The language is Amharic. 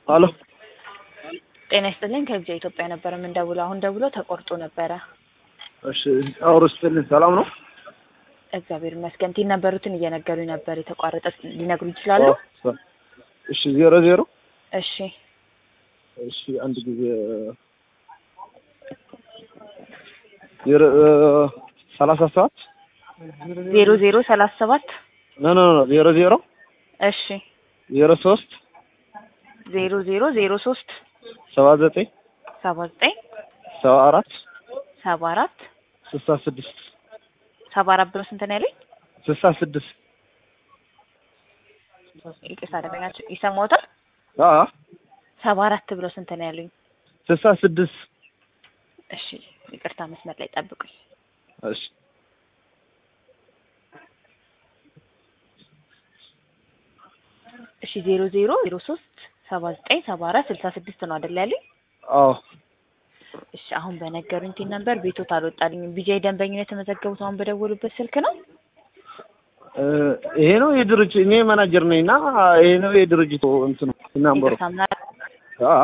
አሎ ጤና ይስጥልኝ ከጊዜ ኢትዮጵያ ነበር የምንደውለው። አሁን ደውለው ተቆርጦ ነበረ። እሺ አውሮ ስትልኝ ሰላም ነው? እግዚአብሔር ይመስገን። ቲን ነበሩትን እየነገሩኝ ነበር። የተቋረጠ ሊነግሩ ይችላሉ? አዎ፣ እሺ ዜሮ ዜሮ እሺ እሺ አንድ ጊዜ ዜሮ ሰላሳ ሰባት ዜሮ ዜሮ ሰላሳ ሰባት ኖ ኖ ኖ ዜሮ ዜሮ እሺ ዜሮ ሶስት ዜሮ ዜሮ ዜሮ ሶስት ሰባ ዘጠኝ ሰባ ዘጠኝ ሰባ አራት ሰባ አራት ስልሳ ስድስት ሰባ አራት ብሎ ስንት ነው ያለኝ? ስልሳ ስድስት ይቅርታ አደረጋችሁ ይሰማዎታል? አ ሰባ አራት ብሎ ስንት ነው ያሉኝ? ስልሳ ስድስት እሺ ይቅርታ መስመር ላይ ጠብቁኝ። እሺ እሺ ዜሮ ዜሮ ዜሮ ሶስት ሰባ ዘጠኝ ሰባ አራት ስልሳ ስድስት ነው አይደል ያለኝ? አዎ እሺ አሁን በነገሩኝ ቲን ነበር ቤቶት አልወጣልኝም። ቢጃይ ደንበኝነት የተመዘገቡት አሁን በደወሉበት ስልክ ነው? እ ይሄ ነው የድርጅት እኔ ማናጀር ነኝ እና ይሄ ነው የድርጅቱ እንትኑ ናምበሩ ይቅርታ ምናል አ